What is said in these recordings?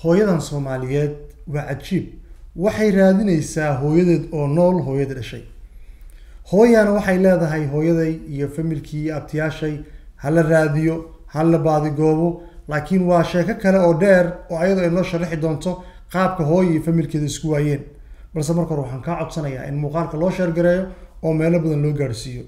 hooyadan soomaaliyeed waa cajiib waxay raadinaysaa hooyadeed oo nool hooyada dhashay hooyana waxay leedahay hooyaday iyo familkii iyo abtiyaashay hala raadiyo hala baadigoobo laakiin waa sheeko kale oo dheer oo ayadoo ay noo sharaxi doonto qaabka hooya iyo familkeeda isku waayeen balse marka hore waxaan kaa codsanayaa in muuqaalka loo sheergareeyo oo meelo badan loo gaadhsiiyo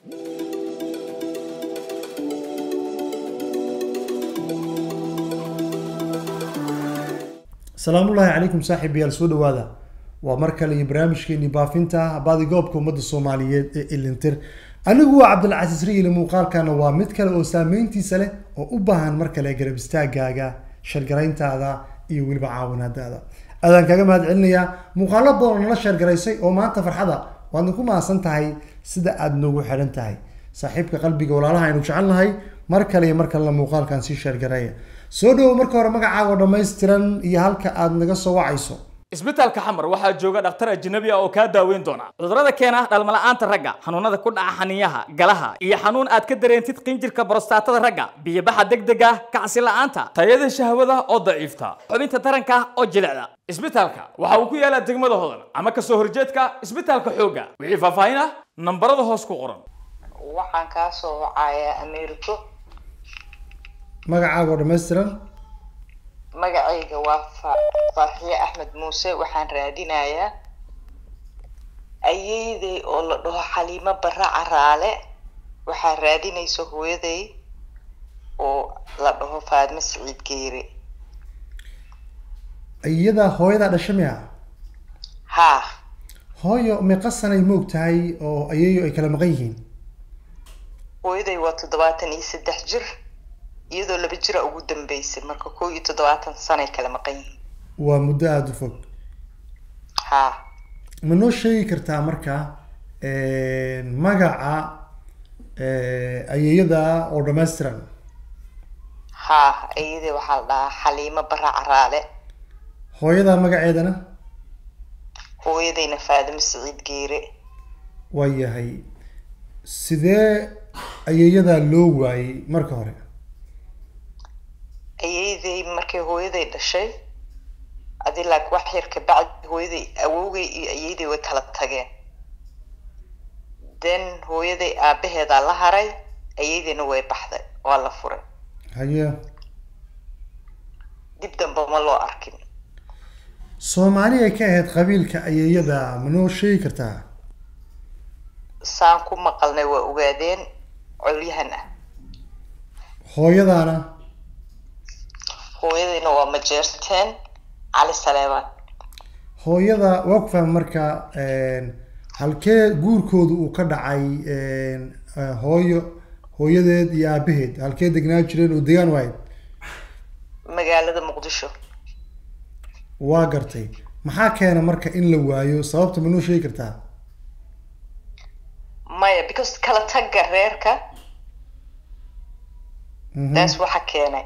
salaamullaahi calaykum saaxiibayaal soo dhawaada waa mar kale iyo barnaamijkeeni baafinta baadigoobka ummadda soomaaliyeed ee ilintir anigu waa cabdilcasiis riile muuqaalkana waa mid kale oo saameyntiisa leh oo u baahan mar kale garab istaagaaga shargarayntaada iyo weliba caawinaadaada adaan kaga mahad celinayaa muuqaalo badan oo nala sheergaraysay oo maanta farxada waadna ku mahadsan tahay sida aada noogu xidhan tahay saaxiibka qalbiga walaalaha aynu jecelnahay mar kale iyo mar kalena muuqaalkan sii sheergareeya soo dhawow marka hore magacaaga oo dhammaystiran iyo halka aada naga soo wacayso isbitaalka xamar waxaa jooga dhakhtar ajnabi ah oo kaa daaweyn doona cudurrada keena dhalmala'aanta ragga xanuunada ku dhaca xaniyaha galaha iyo xanuun aad ka dareentid qinjirka borostatada ragga biyobaxa degdega kacsi la'aanta tayada shahwada oo daciifta xubinta taranka oo jilicda isbitaalka waxa uu ku yaalaa degmada hodan ama kasoo horjeedka isbitaalka xoogga wixii faahfaahin ah nambarada hoos ku qoran waxaan kaa soo wacayaa ameeriko magacaaga oo dhammaystiran magacayga waa fa- farxiye axmed muuse waxaan raadinayaa ayeydey oo la dhaho xaliimo barre caraale waxaa raadinaysa hooyaday oo la dhaho faadme siciid geere iyadaa hooyadaa dhasha miya haa hooyo meeqa sanay moog tahay oo ayeeyo ay kala maqan yihiin hooyaday waa toddobaatan iyo saddex jir iyadoo laba jira ugu dambeysay marka kow iyo toddobaatan sanay kala maqan yihiin waa muddo aada u fog haa ma noo sheegi kartaa marka magaca ayeeyada oo dhammaystiran haa iyadii waxaa la dhahaa xaliimo barre caraale hooyadaa magaceedana hooyadayna faadime siciid geere waa yahay sidee ayeeyadaa loo waayey marka hore ayeydey markay hooyaday dhashay adi laak wax yar kabacdi hooyaday awowgay iyo ayeydey way kala tageen then hooyaday aabaheedaa la haray ayeydeyna way baxday waa la furay haye dib damba ma loo arkin soomaali ay ka ahayd qabiilka ayeeyada ma noo sheegi kartaa saan ku maqalnay waa ogaadeen colyahan ah hooyadaana hooyadayna waa majeerteen cali saleebaan hooyada waa ku fahma marka halkee guurkooda uu ka dhacay hooyo hooyadeed iyo aabaheed halkee degnaa jireen oo degaan wahayd magaalada muqdisho waa gartay maxaa keena marka in la waayo sababta ma noo sheegi kartaa maya because kala tagga reerka taas waxa keenay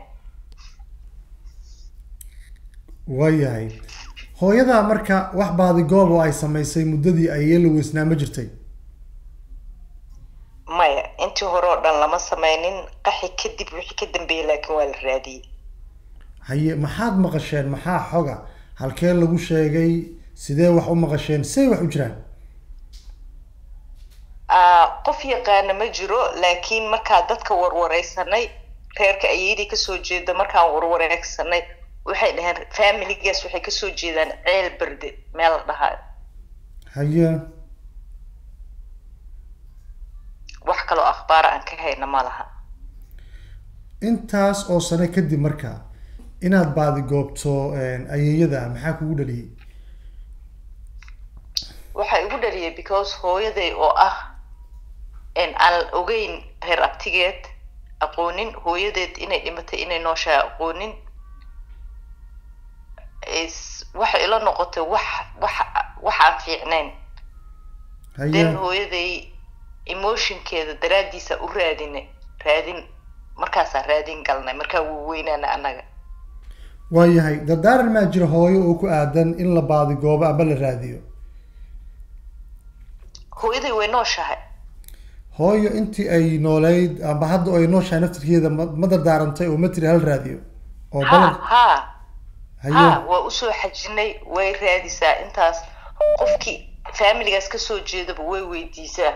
waayahay hooyadaa marka wax baadigoob oo ay samaysay muddadii ayee la weysnaa ma jirtay maya intii hore oo dhan lama sameynin qaxi kadib wixii ka dambeeyay laakiin waa la raadiyey haye maxaad maqasheen maxaa xoga halkee lagu sheegay sidee wax u maqasheen say wax u jiraan qof yaqaana ma jiro laakiin markaa dadka warwareysanay reerka ayeydii kasoo jeeda markaan warwareegsanay waxay dhaheen familigaas waxay kasoo jeedaan ceel berde meel la dhahayo haye wax kaloo akhbaar aan ka hayna ma laha intaas oo sano kadib marka inaad baadigoobto ayeeyada maxaa kugu dhaliyay waxaa igu dhaliyay because hooyaday oo ah aan ogeyn reer abtigeed aqoonin hooyadeed inay dhimatay inay nooshahay aqoonin waxay ila noqotay wax wax wax aan fiicnayn then haye hooyaday emotionkeeda daraaddiisa u raadinay raadin markaasaa raadin galnay markaa wuu weynaana annaga waayahay dardaaran maa jira hooyo oo ku aadan in la baadigoobo amba la raadiyo hooyaday way nooshahay hooyo intii ay nooleyd amba hadda oo ay nooshahay naftirkeeda ma ma dardaarantay oo ma tiri hal raadiyo oo ha balan ha haye ha waa usoo xajinay way raadisaa intaas qofkii familigaas kasoo jeedaba way weydiisaa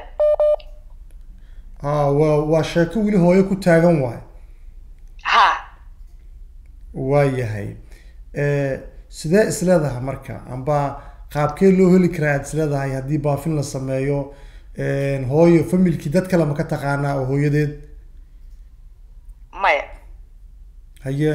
ah waa waa sheeko weli hooyo ku taagan waay ha waayahay Eh, sidee isleedahay marka amba qaabkee loo heli karaa aad isleedahay haddii baafin la sameeyo hooyo familkii dad kale ma ka taqaanaa oo hooyadeed maya haye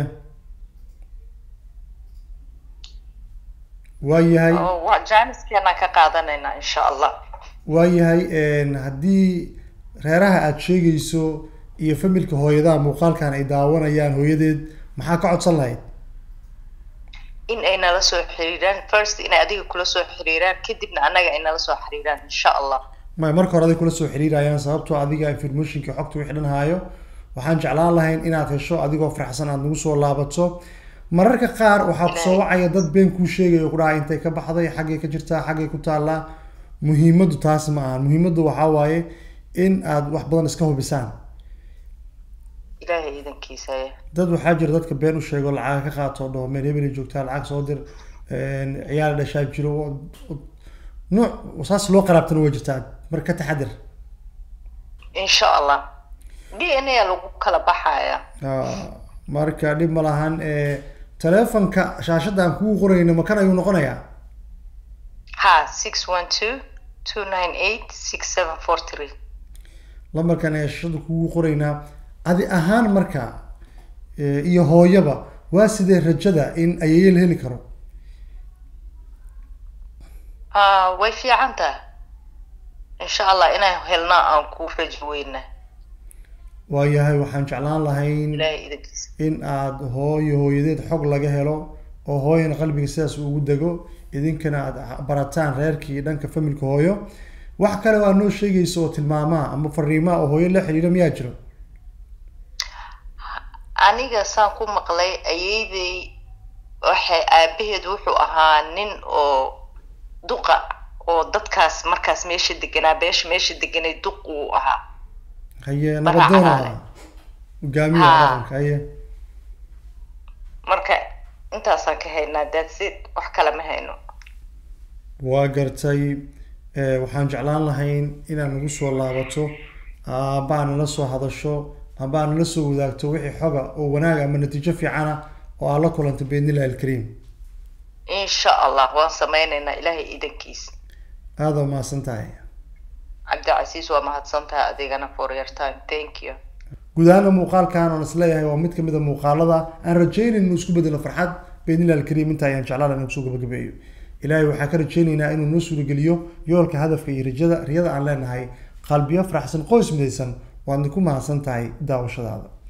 waayahay oo waa jaaniskeenaan ka qaadanaynaa insha allah waayahay haddii reeraha aada sheegayso iyo familka hooyadaha muuqaalkan ay daawanayaan hooyadeed maxaa ka codsan lahayd in ay nala soo xiriiraan first inay adiga kula soo xiriiraan kadibna annaga ay nala soo xiriiraan insha allah may marka hore aday kula soo xiriirayaan sababtoo adiga informationka xogta wixii dhan haayo waxaan jeclaan lahayn inaad hesho adigoo faraxsan aada nagu soo laabato mararka qaar waxaa kusoo wacaya dad been kuu sheegaya ku dhaha intay ka baxday xaggay ka jirtaa xaggay ku taallaa muhiimaddu taas ma ahan muhiimaddu waxaa waaye in aad wax badan iska hubisaan ilaahay iidankiisa ya dad waxaa jira dadka been u sheego lacaga ka qaato dhaho meel hebelay joogtaa lacag soo dir ciyaal dhashaa jiro nuuc saas loo qaraabtana waa jirtaa marka ka taxadir insha allah d n a lagu kala baxaya marka dhib ma lahan telefonka shaashadda aan kugu qorayno makan ayuu noqonayaa ha six one two two nine eight six seven four three lambarkan ayaa shaashadda kugu qoraynaa adi ahaan marka iyo hooyaba waa sidee rajada in ayayel heli karo a way fiican tahay insha allah inaan helna aan ku rajo weyna waayahay waxaan jeclaan lahayn ilaahay iidankiisa in aada hooyo hooyadeed xog laga helo oo hooyana qalbiga sidaas ugu dego idinkana aada barataan reerkii dhanka familka hooyo wax kale oo aad noo sheegayso oo tilmaamaha ama fariimaha oo hooyo la xiriira miyaa jiro aniga saan ku maqlay ayeydey waxay aabaheed wuxuu ahaa nin oo duqa oo dadkaas markaas meesha deganaa beesha meesha deganay duq uu ahaa haye Magaca nabadoon Calaale. ahaa hogaamiyaha Haa. dhaqanka haye marka intaasaan ka haynaa daadsid wax kale ma hayno waa gartay Eh, waxaan jeclaan lahayn inaad nagu soo laabato amba aad nala soo hadasho amba aad nala soo wadaagto wixii xoga oo wanaag ama natiijo fiicana oo aad la kulantay biidnillahi alkariim insha allah waan sameynaynaa ilaahay iidankiisa aada waa mahadsan tahay cabdicasiis waa mahadsan tahay adigana for your time thank you guud ahaana muuqaalkan oon isleeyahay waa mid kamid a muuqaalada aan rajaynayn inuu isku bedelo farxad biidnillahi alkariim inta ayaan jeclaan inuu kusoo gabagabeeyo ilaahay waxaa ka rajaynaynaa inuu noo suurageliyo yoolka hadafka iyo rajada riyada aan leenahay qalbiyo faraxsan qoys midaysan waadna ku mahadsan tahay daawashadaada